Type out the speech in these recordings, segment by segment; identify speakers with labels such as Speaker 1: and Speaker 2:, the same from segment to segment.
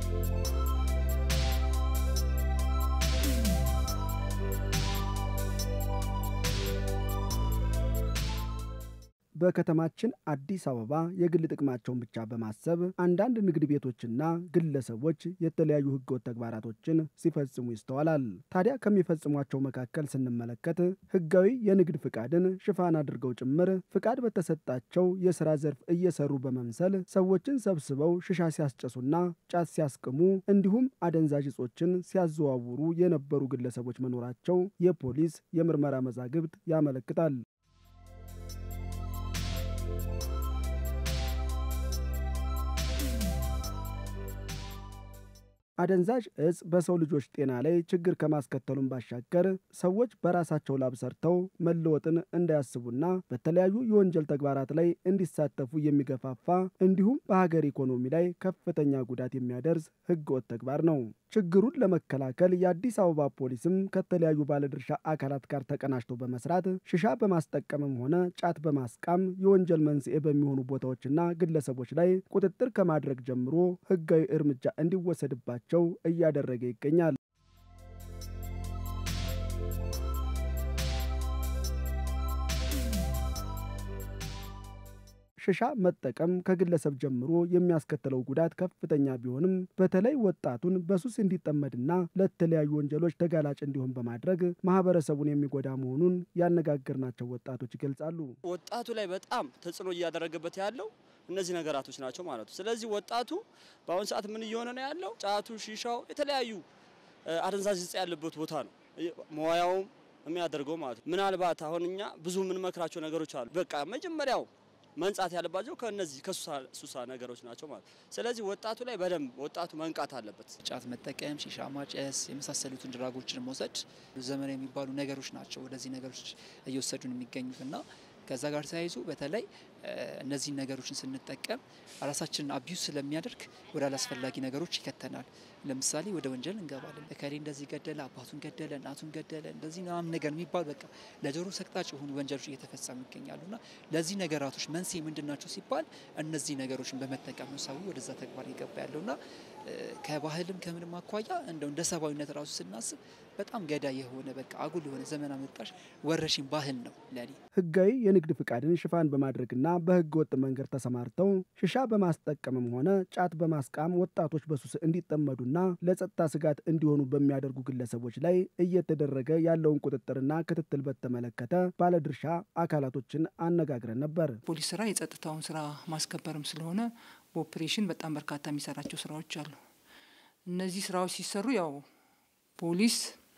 Speaker 1: በከተማችን አዲስ አበባ የግል ጥቅማቸውን ብቻ በማሰብ አንዳንድ ንግድ ቤቶችና ግለሰቦች የተለያዩ ህገወጥ ተግባራቶችን ሲፈጽሙ ይስተዋላል። ታዲያ ከሚፈጽሟቸው መካከል ስንመለከት ህጋዊ የንግድ ፍቃድን ሽፋን አድርገው ጭምር ፍቃድ በተሰጣቸው የስራ ዘርፍ እየሰሩ በመምሰል ሰዎችን ሰብስበው ሽሻ ሲያስጨሱና ጫት ሲያስቅሙ እንዲሁም አደንዛዥ እጾችን ሲያዘዋውሩ የነበሩ ግለሰቦች መኖራቸው የፖሊስ የምርመራ መዛግብት ያመለክታል። አደንዛዥ እጽ በሰው ልጆች ጤና ላይ ችግር ከማስከተሉም ባሻገር ሰዎች በራሳቸው ላብ ሰርተው መለወጥን እንዳያስቡና በተለያዩ የወንጀል ተግባራት ላይ እንዲሳተፉ የሚገፋፋ እንዲሁም በሀገር ኢኮኖሚ ላይ ከፍተኛ ጉዳት የሚያደርስ ህገወጥ ተግባር ነው። ችግሩን ለመከላከል የአዲስ አበባ ፖሊስም ከተለያዩ ባለድርሻ አካላት ጋር ተቀናጅቶ በመስራት ሽሻ በማስጠቀምም ሆነ ጫት በማስቃም የወንጀል መንስኤ በሚሆኑ ቦታዎችና ግለሰቦች ላይ ቁጥጥር ከማድረግ ጀምሮ ህጋዊ እርምጃ እንዲወሰድባቸው እያደረገ ይገኛል። ሽሻ መጠቀም ከግለሰብ ጀምሮ የሚያስከትለው ጉዳት ከፍተኛ ቢሆንም በተለይ ወጣቱን በሱስ እንዲጠመድና ለተለያዩ ወንጀሎች ተጋላጭ እንዲሆን በማድረግ ማህበረሰቡን የሚጎዳ መሆኑን ያነጋገርናቸው ወጣቶች ይገልጻሉ።
Speaker 2: ወጣቱ ላይ በጣም ተጽዕኖ እያደረገበት ያለው እነዚህ ነገራቶች ናቸው ማለት ነው። ስለዚህ ወጣቱ በአሁኑ ሰዓት ምን እየሆነ ነው ያለው? ጫቱ፣ ሺሻው፣ የተለያዩ አደንዛዥ እጽ ያለበት ቦታ ነው መዋያውም የሚያደርገው ማለት ነው። ምናልባት አሁን እኛ ብዙ የምንመክራቸው ነገሮች አሉ። በቃ መጀመሪያው መንጻት ያለባቸው ከነዚህ ከሱሳ ነገሮች ናቸው ማለት ነው። ስለዚህ ወጣቱ ላይ በደንብ ወጣቱ መንቃት አለበት።
Speaker 3: ጫት መጠቀም፣ ሺሻ ማጨስ የመሳሰሉትን ድራጎችን መውሰድ ዘመናዊ የሚባሉ ነገሮች ናቸው ወደዚህ ነገሮች እየወሰዱን የሚገኙት እና ከዛ ጋር ተያይዞ በተለይ እነዚህን ነገሮችን ስንጠቀም ራሳችንን አቢዩዝ ስለሚያደርግ ወደ አላስፈላጊ ነገሮች ይከተናል። ለምሳሌ ወደ ወንጀል እንገባለን። እከሌ እንደዚህ ገደለ፣ አባቱን ገደለ፣ እናቱን ገደለ፣ እንደዚህ ምናምን ነገር የሚባል በቃ ለጆሮ ሰቅጣጭ የሆኑ ወንጀሎች እየተፈጸሙ ይገኛሉ እና ለዚህ ነገራቶች መንስኤ ምንድን ናቸው ሲባል እነዚህ ነገሮችን በመጠቀም ነው ሰው ወደዛ ተግባር የገባ ያለው እና ከባህልም ከምንም አኳያ እንደው እንደ ሰብአዊነት ራሱ ስናስብ በጣም ገዳይ የሆነ በቃ አጉል የሆነ ዘመን አመጣሽ ወረሽኝ ባህል ነው ለኔ።
Speaker 1: ህጋዊ የንግድ ፍቃድን ሽፋን በማድረግና በህገ ወጥ መንገድ ተሰማርተው ሽሻ በማስጠቀምም ሆነ ጫት በማስቃም ወጣቶች በሱስ እንዲጠመዱና ለጸጥታ ስጋት እንዲሆኑ በሚያደርጉ ግለሰቦች ላይ እየተደረገ ያለውን ቁጥጥርና ክትትል በተመለከተ ባለድርሻ አካላቶችን አነጋግረን ነበር።
Speaker 4: ፖሊስ ስራ የጸጥታውን ስራ ማስከበርም ስለሆነ በኦፕሬሽን በጣም በርካታ የሚሰራቸው ስራዎች አሉ። እነዚህ ስራዎች ሲሰሩ ያው ፖሊስ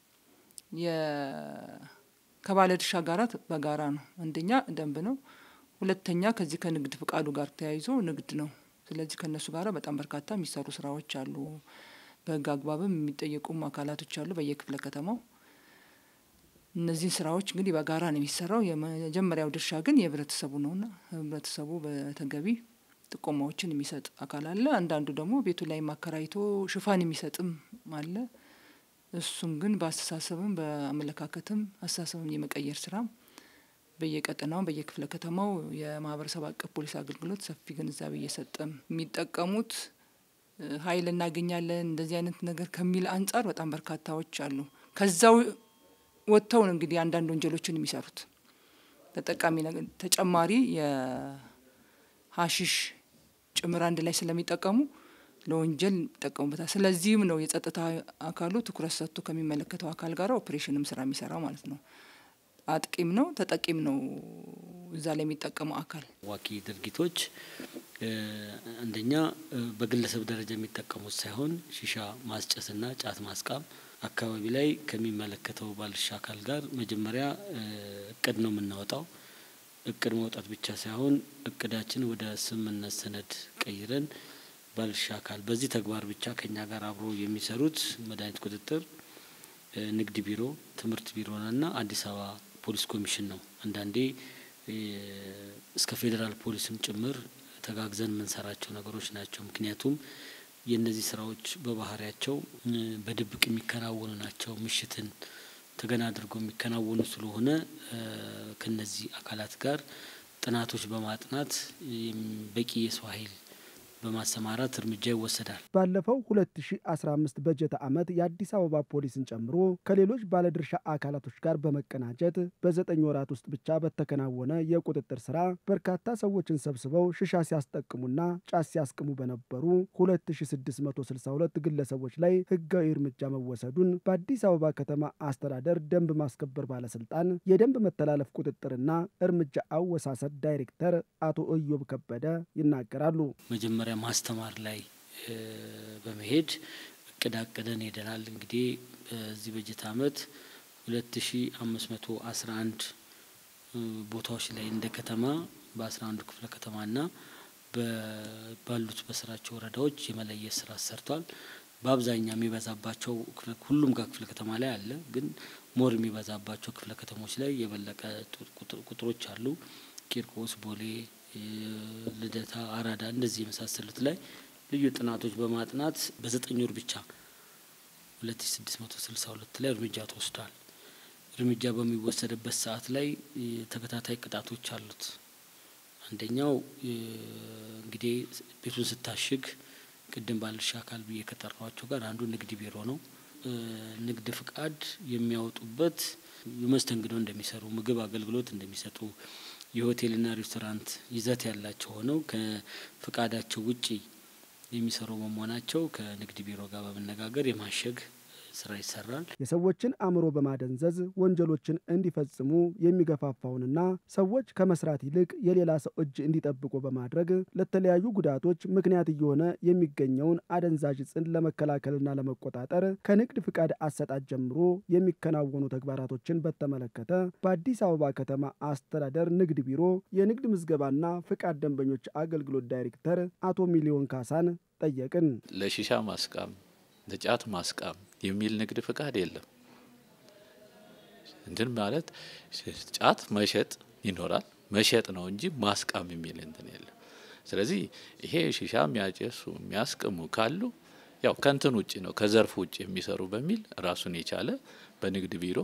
Speaker 4: ከባለድርሻ ጋራት በጋራ ነው። አንደኛ ደንብ ነው፣ ሁለተኛ ከዚህ ከንግድ ፍቃዱ ጋር ተያይዞ ንግድ ነው። ስለዚህ ከእነሱ ጋር በጣም በርካታ የሚሰሩ ስራዎች አሉ። በህግ አግባብም የሚጠየቁም አካላቶች አሉ በየክፍለ ከተማው። እነዚህን ስራዎች እንግዲህ በጋራ ነው የሚሰራው። የመጀመሪያው ድርሻ ግን የህብረተሰቡ ነውና ህብረተሰቡ በተገቢ ጥቆማዎችን የሚሰጥ አካል አለ። አንዳንዱ ደግሞ ቤቱ ላይ ማከራይቶ ሽፋን የሚሰጥም አለ። እሱም ግን በአስተሳሰብም በአመለካከትም አስተሳሰብም የመቀየር ስራ በየቀጠናው በየክፍለ ከተማው የማህበረሰብ አቀፍ ፖሊስ አገልግሎት ሰፊ ግንዛቤ እየሰጠም የሚጠቀሙት ኃይል እናገኛለን እንደዚህ አይነት ነገር ከሚል አንጻር በጣም በርካታዎች አሉ። ከዛው ወጥተው ነው እንግዲህ አንዳንድ ወንጀሎችን የሚሰሩት ተጠቃሚ ነገር ተጨማሪ የሀሺሽ ጭምር አንድ ላይ ስለሚጠቀሙ ለወንጀል ይጠቀሙበታል። ስለዚህም ነው የጸጥታ አካሉ ትኩረት ሰጥቶ ከሚመለከተው አካል ጋር ኦፕሬሽንም ስራ የሚሰራው ማለት ነው። አጥቂም ነው ተጠቂም ነው እዛ ላይ የሚጠቀመው አካል።
Speaker 5: ዋኪ ድርጊቶች አንደኛ በግለሰብ ደረጃ የሚጠቀሙት ሳይሆን ሺሻ ማስጨስና ጫት ማስቃም አካባቢ ላይ ከሚመለከተው ባለድርሻ አካል ጋር መጀመሪያ እቅድ ነው የምናወጣው። እቅድ ማውጣት ብቻ ሳይሆን እቅዳችን ወደ ስምምነት ሰነድ ቀይረን ባለድርሻ አካል በዚህ ተግባር ብቻ ከኛ ጋር አብሮ የሚሰሩት መድኃኒት ቁጥጥር፣ ንግድ ቢሮ፣ ትምህርት ቢሮና አዲስ አበባ ፖሊስ ኮሚሽን ነው። አንዳንዴ እስከ ፌዴራል ፖሊስም ጭምር ተጋግዘን የምንሰራቸው ነገሮች ናቸው። ምክንያቱም የእነዚህ ስራዎች በባህሪያቸው በድብቅ የሚከናወኑ ናቸው። ምሽትን ተገና አድርገው የሚከናወኑ ስለሆነ ከነዚህ አካላት ጋር ጥናቶች በማጥናት በቂ የሰው ኃይል በማሰማራት እርምጃ ይወሰዳል።
Speaker 1: ባለፈው 2015 በጀት ዓመት የአዲስ አበባ ፖሊስን ጨምሮ ከሌሎች ባለድርሻ አካላቶች ጋር በመቀናጀት በዘጠኝ ወራት ውስጥ ብቻ በተከናወነ የቁጥጥር ስራ በርካታ ሰዎችን ሰብስበው ሽሻ ሲያስጠቅሙና ጫት ሲያስቅሙ በነበሩ 2662 ግለሰቦች ላይ ህጋዊ እርምጃ መወሰዱን በአዲስ አበባ ከተማ አስተዳደር ደንብ ማስከበር ባለስልጣን የደንብ መተላለፍ ቁጥጥርና እርምጃ አወሳሰድ ዳይሬክተር አቶ እዮብ ከበደ ይናገራሉ።
Speaker 5: መጀመሪያ ማስተማር ላይ በመሄድ እቅድ አቅደን ሄደናል። እንግዲህ በዚህ በጀት አመት ሁለት ሺ አምስት መቶ አስራ አንድ ቦታዎች ላይ እንደ ከተማ በአስራ አንዱ ክፍለ ከተማና ባሉት በስራቸው ወረዳዎች የመለየት ስራ ሰርቷል። በአብዛኛው የሚበዛባቸው ሁሉም ጋር ክፍለ ከተማ ላይ አለ፣ ግን ሞር የሚበዛባቸው ክፍለ ከተሞች ላይ የበለቀ ቁጥሮች አሉ። ቂርቆስ፣ ቦሌ፣ ልደታ፣ አራዳ እንደዚህ የመሳሰሉት ላይ ልዩ ጥናቶች በማጥናት በዘጠኝ ወር ብቻ ሁለት ሺ ስድስት መቶ ስልሳ ሁለት ላይ እርምጃ ተወስዷል። እርምጃ በሚወሰድበት ሰዓት ላይ ተከታታይ ቅጣቶች አሉት። አንደኛው እንግዲህ ቤቱን ስታሽግ ቅድም ባለድርሻ አካል ብዬ ከጠራኋቸው ጋር አንዱ ንግድ ቢሮ ነው። ንግድ ፍቃድ የሚያወጡበት መስተንግዶ እንደሚሰሩ፣ ምግብ አገልግሎት እንደሚሰጡ የሆቴልና ሬስቶራንት ይዘት ያላቸው ሆነው ከፍቃዳቸው ውጪ የሚሰሩ በመሆናቸው ከንግድ ቢሮ ጋር በመነጋገር የማሸግ ስራ ይሰራል።
Speaker 1: የሰዎችን አእምሮ በማደንዘዝ ወንጀሎችን እንዲፈጽሙ የሚገፋፋውንና ሰዎች ከመስራት ይልቅ የሌላ ሰው እጅ እንዲጠብቁ በማድረግ ለተለያዩ ጉዳቶች ምክንያት እየሆነ የሚገኘውን አደንዛዥ ዕፅን ለመከላከልና ለመቆጣጠር ከንግድ ፍቃድ አሰጣጥ ጀምሮ የሚከናወኑ ተግባራቶችን በተመለከተ በአዲስ አበባ ከተማ አስተዳደር ንግድ ቢሮ የንግድ ምዝገባና ፍቃድ ደንበኞች አገልግሎት ዳይሬክተር አቶ ሚሊዮን ካሳን ጠየቅን።
Speaker 6: ለሺሻ ማስቃም ለጫት ማስቃም የሚል ንግድ ፍቃድ የለም። እንትን ማለት ጫት መሸጥ ይኖራል፣ መሸጥ ነው እንጂ ማስቃም የሚል እንትን የለም። ስለዚህ ይሄ ሺሻ የሚያጨሱ የሚያስቅሙ ካሉ ያው ከንትን ውጭ ነው ከዘርፍ ውጭ የሚሰሩ በሚል ራሱን የቻለ በንግድ ቢሮ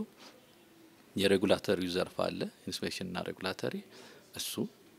Speaker 6: የሬጉላተሪው ዘርፍ አለ፣ ኢንስፔክሽንና ሬጉላተሪ እሱ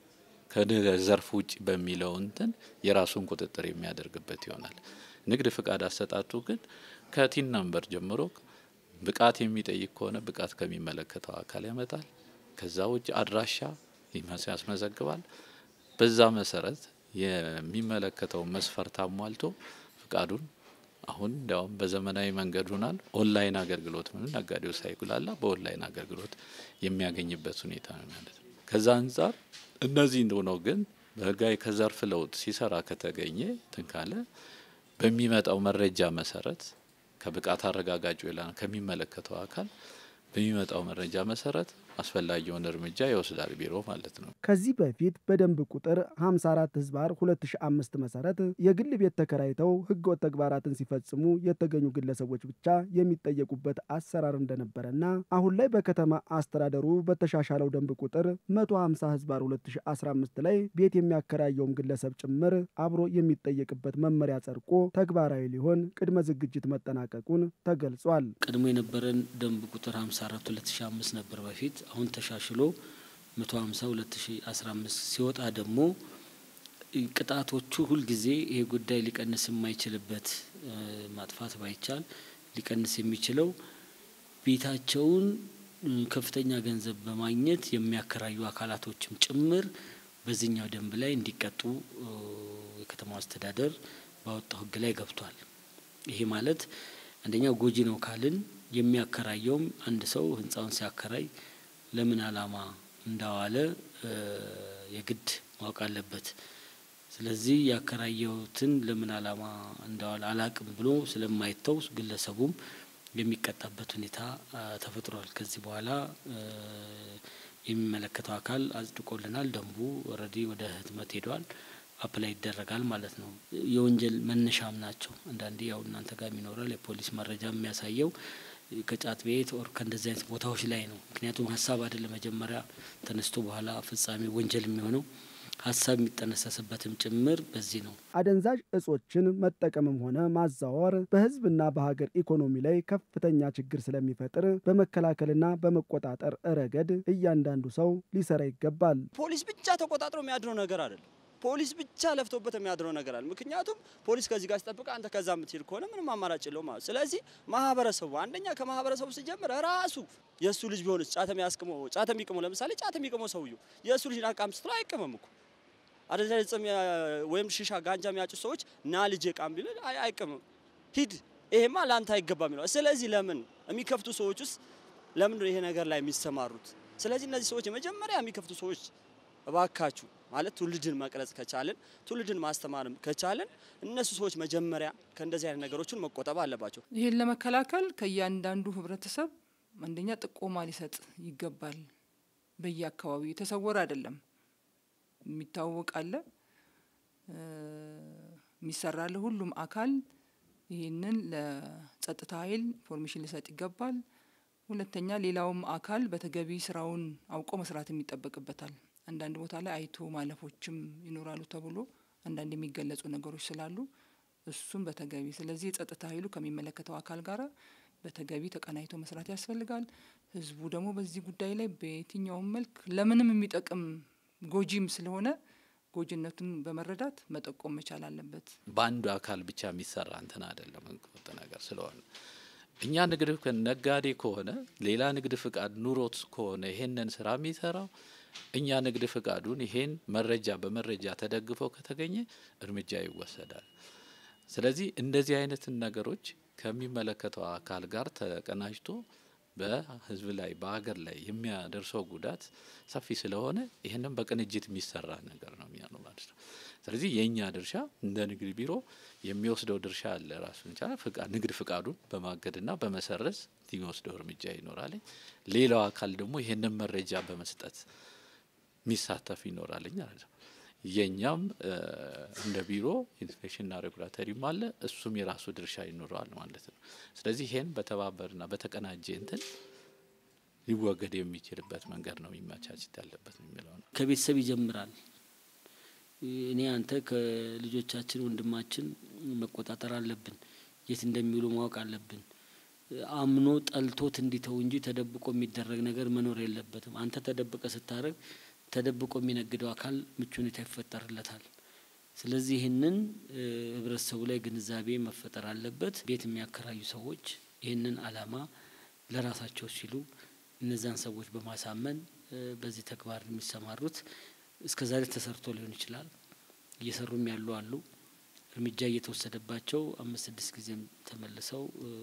Speaker 6: ከዘርፍ ውጭ በሚለው እንትን የራሱን ቁጥጥር የሚያደርግበት ይሆናል። ንግድ ፍቃድ አሰጣጡ ግን ከቲን ናምበር ጀምሮ ብቃት የሚጠይቅ ከሆነ ብቃት ከሚመለከተው አካል ያመጣል። ከዛ ውጭ አድራሻ ያስመዘግባል። በዛ መሰረት የሚመለከተው መስፈርት አሟልቶ ፍቃዱን አሁን እንዲያውም በዘመናዊ መንገድ ሆናል። ኦንላይን አገልግሎት ምን ነጋዴው ሳይጉላላ በኦንላይን አገልግሎት የሚያገኝበት ሁኔታ ነው ማለት ነው። ከዛ አንጻር እነዚህ እንደሆነው ግን በህጋዊ ከዘርፍ ለውጥ ሲሰራ ከተገኘ ትንካለ በሚመጣው መረጃ መሰረት ከብቃት አረጋጋጭ ላ ከሚመለከተው አካል በሚመጣው መረጃ መሰረት አስፈላጊውን እርምጃ ይወስዳል ቢሮ ማለት ነው።
Speaker 1: ከዚህ በፊት በደንብ ቁጥር 54 ህዝባር 2005 መሰረት የግል ቤት ተከራይተው ህገወጥ ተግባራትን ሲፈጽሙ የተገኙ ግለሰቦች ብቻ የሚጠየቁበት አሰራር እንደነበረና አሁን ላይ በከተማ አስተዳደሩ በተሻሻለው ደንብ ቁጥር 150 ህዝባር 2015 ላይ ቤት የሚያከራየውም ግለሰብ ጭምር አብሮ የሚጠየቅበት መመሪያ ጸድቆ ተግባራዊ ሊሆን ቅድመ ዝግጅት መጠናቀቁን ተገልጿል።
Speaker 5: ቀድሞ የነበረን ደንብ ቁጥር 54 2005 ነበር በፊት አሁን ተሻሽሎ 150 2015 ሲወጣ ደግሞ ቅጣቶቹ ሁልጊዜ ይሄ ጉዳይ ሊቀንስ የማይችልበት ማጥፋት ባይቻል ሊቀንስ የሚችለው ቤታቸውን ከፍተኛ ገንዘብ በማግኘት የሚያከራዩ አካላቶችም ጭምር በዚህኛው ደንብ ላይ እንዲቀጡ የከተማው አስተዳደር ባወጣው ሕግ ላይ ገብቷል። ይሄ ማለት አንደኛው ጎጂ ነው ካልን የሚያከራየውም አንድ ሰው ህንፃውን ሲያከራይ ለምን ዓላማ እንዳዋለ የግድ ማወቅ አለበት። ስለዚህ ያከራየውትን ለምን ዓላማ እንዳዋለ አላቅም ብሎ ስለማይተው ግለሰቡም የሚቀጣበት ሁኔታ ተፈጥሯል። ከዚህ በኋላ የሚመለከተው አካል አጽድቆልናል። ደንቡ ኦልሬዲ ወደ ህትመት ሄደዋል። አፕላይ ይደረጋል ማለት ነው። የወንጀል መነሻም ናቸው። አንዳንዴ ያው እናንተ ጋር ይኖራል የፖሊስ መረጃ የሚያሳየው ከጫት ቤት ኦር ከእንደዚህ አይነት ቦታዎች ላይ ነው። ምክንያቱም ሀሳብ አይደለም መጀመሪያ ተነስቶ በኋላ ፍጻሜ ወንጀል የሚሆነው ሀሳብ የሚጠነሰስበትም ጭምር በዚህ ነው።
Speaker 1: አደንዛዥ እጾችን መጠቀምም ሆነ ማዛወር በህዝብና በሀገር ኢኮኖሚ ላይ ከፍተኛ ችግር ስለሚፈጥር በመከላከልና በመቆጣጠር ረገድ እያንዳንዱ ሰው ሊሰራ ይገባል።
Speaker 2: ፖሊስ ብቻ ተቆጣጥሮ የሚያድረው ነገር አይደለም። ፖሊስ ብቻ ለፍቶበት የሚያድረው ነገር አለ። ምክንያቱም ፖሊስ ከዚህ ጋር ሲጠብቅ አንተ ከዛ የምትሄድ ከሆነ ምንም አማራጭ የለው ማለት። ስለዚህ ማህበረሰቡ አንደኛ ከማህበረሰቡ ሲጀምር ራሱ የእሱ ልጅ ቢሆንስ ጫት የሚያስቅመው ጫት የሚቅመው ለምሳሌ ጫት የሚቅመው ሰውየው የእሱ ልጅ አቃም ስትለው አይቅምም እኮ አደንዛዥ ዕፅ ወይም ሺሻ ጋንጃ የሚያጩ ሰዎች ና ልጄ ቃም ቢል አይቅምም። ሂድ ይሄማ ለአንተ አይገባም ይለዋል። ስለዚህ ለምን የሚከፍቱ ሰዎች ውስጥ ለምን ይሄ ነገር ላይ የሚሰማሩት? ስለዚህ እነዚህ ሰዎች የመጀመሪያ የሚከፍቱ ሰዎች እባካችሁ ማለት ትውልድን መቅረጽ ከቻልን ትውልድን ማስተማር ከቻልን እነሱ ሰዎች መጀመሪያ ከእንደዚህ አይነት ነገሮችን መቆጠብ አለባቸው።
Speaker 4: ይህን ለመከላከል ከእያንዳንዱ ህብረተሰብ አንደኛ ጥቆማ ሊሰጥ ይገባል። በየአካባቢው የተሰወረ አይደለም፣ የሚታወቅ አለ፣ የሚሰራ አለ። ሁሉም አካል ይህንን ለጸጥታ ኃይል ኢንፎርሜሽን ሊሰጥ ይገባል። ሁለተኛ ሌላውም አካል በተገቢ ስራውን አውቆ መስራትም ይጠበቅበታል። አንዳንድ ቦታ ላይ አይቶ ማለፎችም ይኖራሉ ተብሎ አንዳንድ የሚገለጹ ነገሮች ስላሉ እሱም በተገቢ ስለዚህ የጸጥታ ኃይሉ ከሚመለከተው አካል ጋር በተገቢ ተቀናይቶ መስራት ያስፈልጋል። ህዝቡ ደግሞ በዚህ ጉዳይ ላይ በየትኛውም መልክ ለምንም የሚጠቅም ጎጂም ስለሆነ ጎጂነቱን በመረዳት መጠቆም መቻል አለበት።
Speaker 6: በአንዱ አካል ብቻ የሚሰራ እንትን አይደለም ህገወጥ ነገር ስለሆነ እኛ ንግድ ነጋዴ ከሆነ ሌላ ንግድ ፍቃድ ኑሮት ከሆነ ይሄንን ስራ የሚሰራው እኛ ንግድ ፍቃዱን ይሄን መረጃ በመረጃ ተደግፈው ከተገኘ እርምጃ ይወሰዳል። ስለዚህ እንደዚህ አይነትን ነገሮች ከሚመለከተው አካል ጋር ተቀናጅቶ በህዝብ ላይ በሀገር ላይ የሚያደርሰው ጉዳት ሰፊ ስለሆነ ይህንም በቅንጅት የሚሰራ ነገር ነው የሚሆነው ማለት ነው። ስለዚህ የእኛ ድርሻ እንደ ንግድ ቢሮ የሚወስደው ድርሻ አለ ራሱን ቻለ ንግድ ፍቃዱን በማገድና በመሰረዝ የሚወስደው እርምጃ ይኖራል። ሌላው አካል ደግሞ ይህንን መረጃ በመስጠት የሚሳተፍ ይኖራልኝ ማለት ነው። የእኛም እንደ ቢሮ ኢንስፔክሽንና ሬጉላተሪም አለ እሱም የራሱ ድርሻ ይኖረዋል ማለት ነው። ስለዚህ ይሄን በተባበርና በተቀናጀ እንትን ሊወገድ የሚችልበት መንገድ ነው የሚመቻችት ያለበት የሚለው ነው።
Speaker 5: ከቤተሰብ ይጀምራል። እኔ አንተ ከልጆቻችን ወንድማችን መቆጣጠር አለብን። የት እንደሚውሉ ማወቅ አለብን። አምኖ ጠልቶት እንዲተው እንጂ ተደብቆ የሚደረግ ነገር መኖር የለበትም። አንተ ተደብቀ ስታደርግ ተደብቆ የሚነግደው አካል ምቹ ሁኔታ ይፈጠርለታል። ስለዚህ ይህንን ህብረተሰቡ ላይ ግንዛቤ መፈጠር አለበት። ቤት የሚያከራዩ ሰዎች ይህንን አላማ ለራሳቸው ሲሉ እነዛን ሰዎች በማሳመን በዚህ ተግባር የሚሰማሩት እስከ ዛሬ ተሰርቶ ሊሆን ይችላል። እየሰሩም ያሉ አሉ። እርምጃ እየተወሰደባቸው አምስት ስድስት ጊዜም ተመልሰው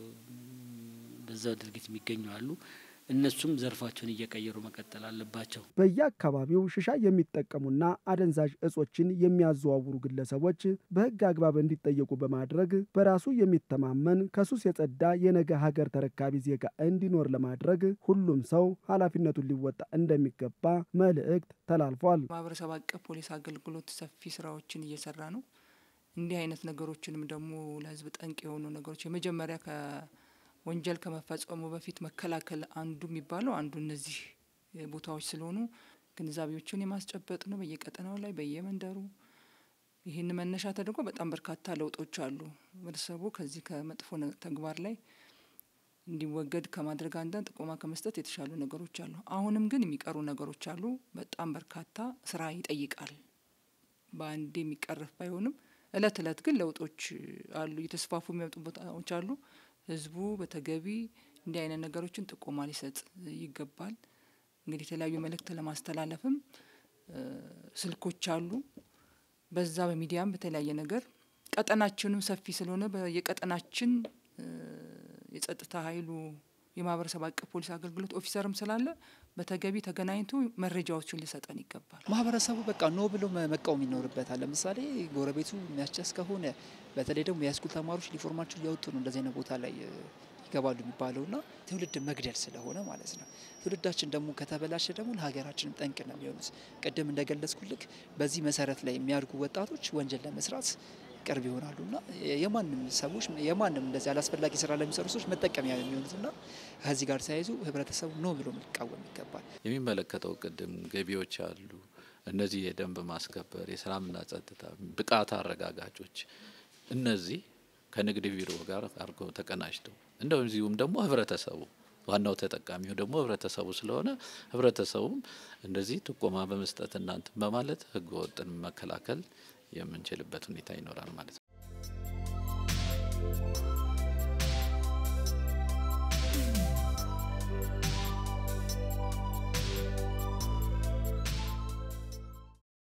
Speaker 5: በዛ ድርጊት የሚገኙ አሉ። እነሱም ዘርፋቸውን እየቀየሩ መቀጠል አለባቸው።
Speaker 1: በየአካባቢው ሽሻ የሚጠቀሙና አደንዛዥ እጾችን የሚያዘዋውሩ ግለሰቦች በህግ አግባብ እንዲጠየቁ በማድረግ በራሱ የሚተማመን ከሱስ የጸዳ የነገ ሀገር ተረካቢ ዜጋ እንዲኖር ለማድረግ ሁሉም ሰው ኃላፊነቱን ሊወጣ እንደሚገባ መልእክት ተላልፏል።
Speaker 4: ማህበረሰብ አቀፍ ፖሊስ አገልግሎት ሰፊ ስራዎችን እየሰራ ነው። እንዲህ አይነት ነገሮችንም ደግሞ ለህዝብ ጠንቅ የሆኑ ነገሮች የመጀመሪያ ወንጀል ከመፈጸሙ በፊት መከላከል አንዱ የሚባለው አንዱ እነዚህ ቦታዎች ስለሆኑ ግንዛቤዎችን የማስጨበጥ ነው። በየቀጠናው ላይ በየመንደሩ ይህን መነሻ ተደርጎ በጣም በርካታ ለውጦች አሉ። ህብረተሰቡ ከዚህ ከመጥፎ ተግባር ላይ እንዲወገድ ከማድረግ አንዳንድ ጥቆማ ከመስጠት የተሻሉ ነገሮች አሉ። አሁንም ግን የሚቀሩ ነገሮች አሉ። በጣም በርካታ ስራ ይጠይቃል። በአንድ የሚቀረፍ ባይሆንም እለት እለት ግን ለውጦች አሉ። እየተስፋፉ የሚመጡ ቦታዎች አሉ። ህዝቡ በተገቢ እንዲህ አይነት ነገሮችን ጥቆማ ሊሰጥ ይገባል። እንግዲህ የተለያዩ መልእክት ለማስተላለፍም ስልኮች አሉ። በዛ በሚዲያም በተለያየ ነገር ቀጠናችንም ሰፊ ስለሆነ የቀጠናችን የጸጥታ ኃይሉ የማህበረሰብ አቀፍ ፖሊስ አገልግሎት ኦፊሰርም ስላለ በተገቢ ተገናኝቶ መረጃዎችን ሊሰጠን ይገባል።
Speaker 3: ማህበረሰቡ በቃ ኖ ብሎ መቃወም ይኖርበታል። ለምሳሌ ጎረቤቱ የሚያስጨስ ከሆነ በተለይ ደግሞ የሃይስኩል ተማሪዎች ዩኒፎርማቸው እያወጡ ነው እንደዚህ አይነት ቦታ ላይ ይገባሉ የሚባለውና ትውልድ መግደል ስለሆነ ማለት ነው። ትውልዳችን ደግሞ ከተበላሸ ደግሞ ለሀገራችንም ጠንቅ ነው የሚሆኑት። ቅድም እንደገለጽኩልክ በዚህ መሰረት ላይ የሚያድጉ ወጣቶች ወንጀል ለመስራት ቅርብ ይሆናሉና የማንም ሰዎች የማንም እንደዚህ አላስፈላጊ ስራ ለሚሰሩ ሰዎች መጠቀሚያ የሚሆኑትና ከዚህ ጋር ተያይዞ ህብረተሰቡ ኖ ብሎ ሊቃወም ይገባል።
Speaker 6: የሚመለከተው ቅድም ገቢዎች አሉ። እነዚህ የደንብ ማስከበር፣ የሰላምና ጸጥታ ብቃት አረጋጋጮች እነዚህ ከንግድ ቢሮ ጋር አድርገው ተቀናጅተው እንደዚሁም ደግሞ ህብረተሰቡ ዋናው ተጠቃሚው ደግሞ ህብረተሰቡ ስለሆነ ህብረተሰቡም እንደዚህ ጥቆማ በመስጠት እናንትን በማለት ህገ ወጥን መከላከል የምንችልበት ሁኔታ ይኖራል ማለት ነው።